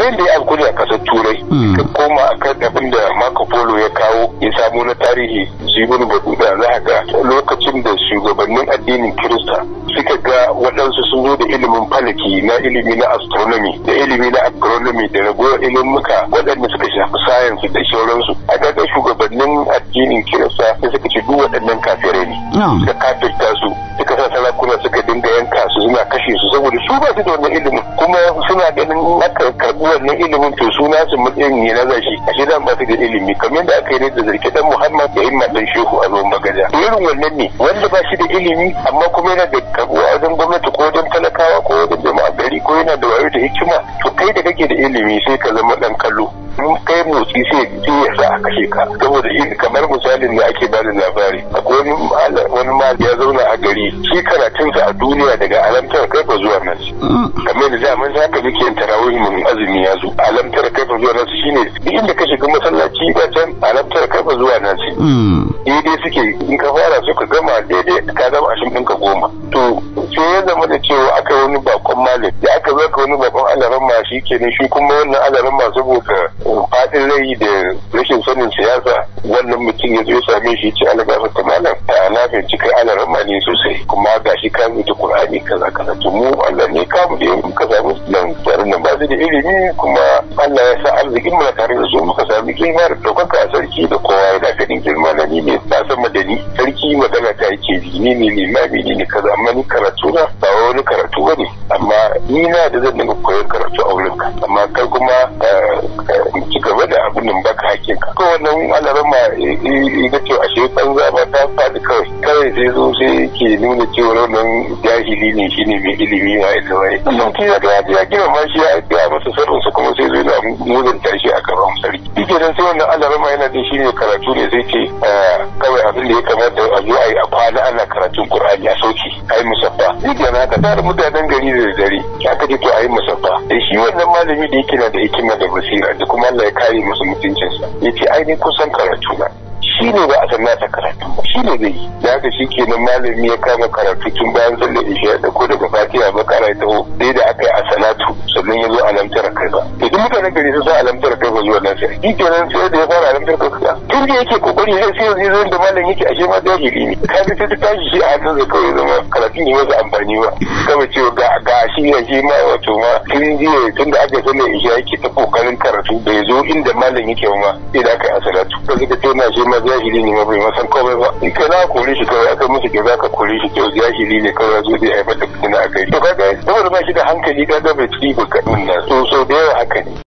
yadda ya alkuli a kasar turai ka koma akan abin da marco polo ya kawo ya samu na tarihi shi ibn batuta za ga lokacin da shugabannin addinin kirista suka ga waɗansu sun zo da ilimin falaki na ilimi na astronomy da ilimi na agronomy da ragowar ilimuka waɗanda suka shafi science da sauransu a ga shugabannin addinin kirista sai suka ce duk waɗannan kafirai ne suka kafirta su suka sa sarakuna suka dinga yanka su suna kashe su saboda su ba su da wannan ilimin kuma suna ganin aka karɓi wannan ilimin to su nasu matsayin ne na zashi ashe dan ba su da ilimi kamar da aka yi ne da zarki dan Muhammad da Imma dan Shehu a ruwan magaja irin wannan ne wanda ba shi da ilimi amma kuma yana da karɓuwa wajen gwamnati ko wajen talakawa ko wajen jama'a gari ko yana da wayo da hikima to kai da kake da ilimi sai ka zama dan kallo in kai motsi sai ya sa a kashe ka saboda kamar misalin da ake bada labari akwai wani wani mal ya zauna a gari shi karatunsa a duniya daga alamtar kaifa zuwa nan kamar da zaman haka muke yin tarawih mun azumi ya zo alamtar kaifa zuwa nan shine duk inda ka shiga masallaci ba can alamtar kaifa zuwa nan daidai suke in ka fara suka gama daidai ka zama ashin ɗinka goma to sai ya zama da cewa aka wani bakon malam da aka zo ka wani bakon alaran ma shi kenan shi kuma wannan alaran ma saboda fadin rai da rashin sanin siyasa wannan mutum ya zo ya same shi ce ala gafa ta malam a na fahimci kai alaran ma ne sosai kuma ga shi ka zuta qur'ani kaza kaza to mu Allah ne ka mu da muka samu nan tare nan ba da ilimi kuma Allah ya sa arzikin mu tare da su muka sami girma da daukaka a sarki da kowa yana ganin girma na ni ne ba san madani sarki magana ta yake ji ni ne limami ne kaza amma ni karatu na ba wani karatu bane amma ni na da zan dinga koyar karatu a wurin ka amma kai kuma ci gaba da abin nan baka hakkin ka ko wannan alaran ma ga cewa ashe banza ba ta faɗi kawai kawai sai zo sai ke nuna cewa wannan jahili ne shine mai ilimi wa ita wai sun kira da ya gina ma shi ya ga masa sirrin su kuma sai zo da muzanta shi a gaban sarki dike dan sai wannan alaran ma yana da shine karatu ne sai ce kawai abin da ya kamata a zo a yi a kwana ana karatun Qur'ani a sauki a yi musaffa dike na ka tare mutanen gari da dare aka ce to a yi musaffa da shi wannan malami da yake na da hikima da basira da kuma Allah ya kare masa mutuncinsa ya ce ai ni kusan karatu na shi ne ba a san nasa karatu ba shi ne zai yi da haka shi kenan malami ya kama karatu tun bayan sallar isha da ko daga fatiha ba kara ta dai da aka yi a salatu sannan ya zo alamtar kai ba idan mutanen gari sun san alamtar kai ba zuwa nan sai shi kenan sai da ya fara alamtar kai ba tun da yake kokari sai sai yanzu zo da malam yake ashe ma jahili ne ka ga sai ta tashi shi a hannun zai kawai zama karatun yi masa amfani ba kawai cewa ga ga shi ya shi ma wato ma tun jiya tun da aka sallar isha yake ta kokarin karatu bai zo inda malam yake ma sai da aka yi a salatu ka ga ta na shi ma jahili ne ma bai masan komai ba in ka za kore shi kawai aka musu ke za ka kore shi kyau jahili ne kawai zo zai haifar da fitina a kai to kaga saboda ba shi da hankali kaga bai ci ba kaɗin nan so so da yawa haka ne